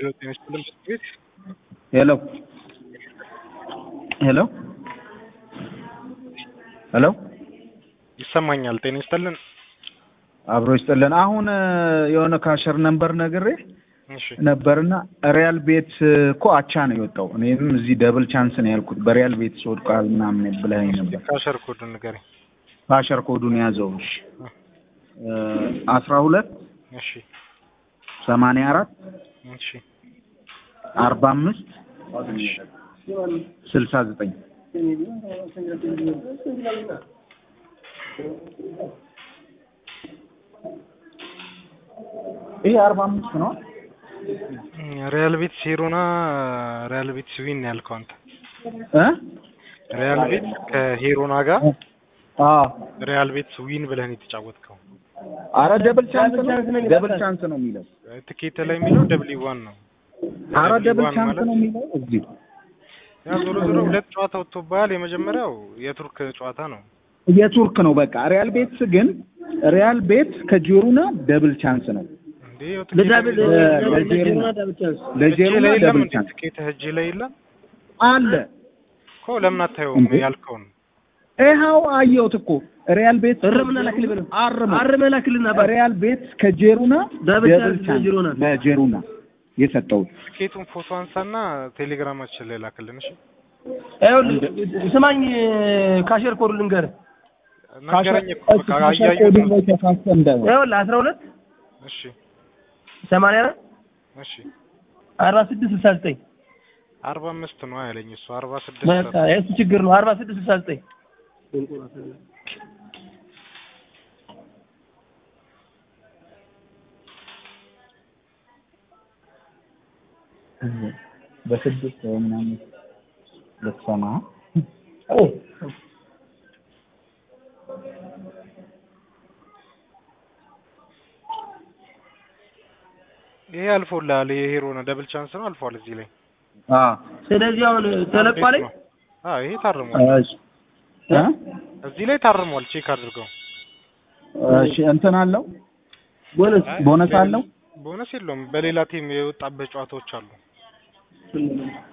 ሄሎ ጤና ይስጥልን ትምህርት ቤት ሄሎ ሄሎ ሄሎ ይሰማኛል። ጤና ይስጥልን። አብሮ ይስጥልን። አሁን የሆነ ካሸር ነምበር ነግሬ እሺ ነበርና ሪያል ቤት እኮ አቻ ነው የወጣው። እኔም እዚህ ደብል ቻንስ ነው ያልኩት። በሪያል ቤት ወድቋል ምናምን ብለኸኝ ነበር። ካሸር ኮድ ንገረኝ። ካሸር ኮዱን ያዘው። እሺ አስራ ሁለት እሺ ሰማንያ አራት እሺ አርባ አምስት ስልሳ ዘጠኝ ይሄ አርባ አምስት ነው። ሪያል ቤት ሴሮና ሪያል ቤት ስዊን ያልከው አንተ እ ሪያል ቤት ከሄሮና ጋር አዎ ሪያል ቤት ዊን ብለህ ነው የተጫወትከው። አረ ደብል ቻንስ ነው። ደብል ቻንስ ነው የሚለው። ትኬት ላይ የሚለው ደብሊ ዋን ነው። አረ ደብል ዋን ቻንስ ማለት ነው የሚለው እዚህ ያ ዞሮ ዞሮ ሁለት ጨዋታ ወጥቶብሃል። የመጀመሪያው የቱርክ ጨዋታ ነው። የቱርክ ነው በቃ። ሪያል ቤት ግን ሪያል ቤት ከጂሩና ደብል ቻንስ ነው። እንዴ ያው ትኬት ለዳብል ለዜሮ ለዜሮና ነው። ዳብል ቻንስ እጅ ለጄሩና ላይ የለም ደብል እንዴ? ቻንስ ትኬት እጅ ላይ የለም አለ። እኮ ለምን አታየውም እንዴ? ያልከውን ይኸው አየሁት እኮ ሪያል ቤት እርምና ላክልህ በለው። አርም አርመህ ላክልን ነበር። ሪያል ቤት ከጄሩና ደብል ደብል ቻንስ ቻንስ ለጄሩና። ለጄሩና የሰጠሁት ትኬቱን ፎቶ አንሳና ቴሌግራማችን ላይ ላክልን። እሺ ይኸውልህ ስማኝ፣ ካሸር ኮድ ልንገርህ። ነገረኝ እኮ በቃ ካሸር አያየሁት ኮዱን ነው። ላይ ተሳስተ እንዳይሆን ይኸውልህ አስራ ሁለት እሺ ሰማንያ አራት እሺ አርባ ስድስት ስልሳ ዘጠኝ አርባ አምስት ነው ያለኝ እሱ አርባ ስድስት በቃ የእሱ ችግር ነው። አርባ ስድስት ስልሳ ዘጠኝ በስድስት ወይ ምናምን ልትሰማ ይሄ አልፎልሃል። ይሄ ሄሮ ነው ደብል ቻንስ ነው አልፏል። እዚህ ላይ አዎ ስለዚህ አሁን ተለቋል። አዎ ይሄ ታርሟል። እሺ እ እዚህ ላይ ታርሟል። ቼክ አድርገው። እሺ እንትን አለው ቦነስ ቦነስ አለው ቦነስ የለውም። በሌላ ቲም የወጣበት ጨዋታዎች አሉ።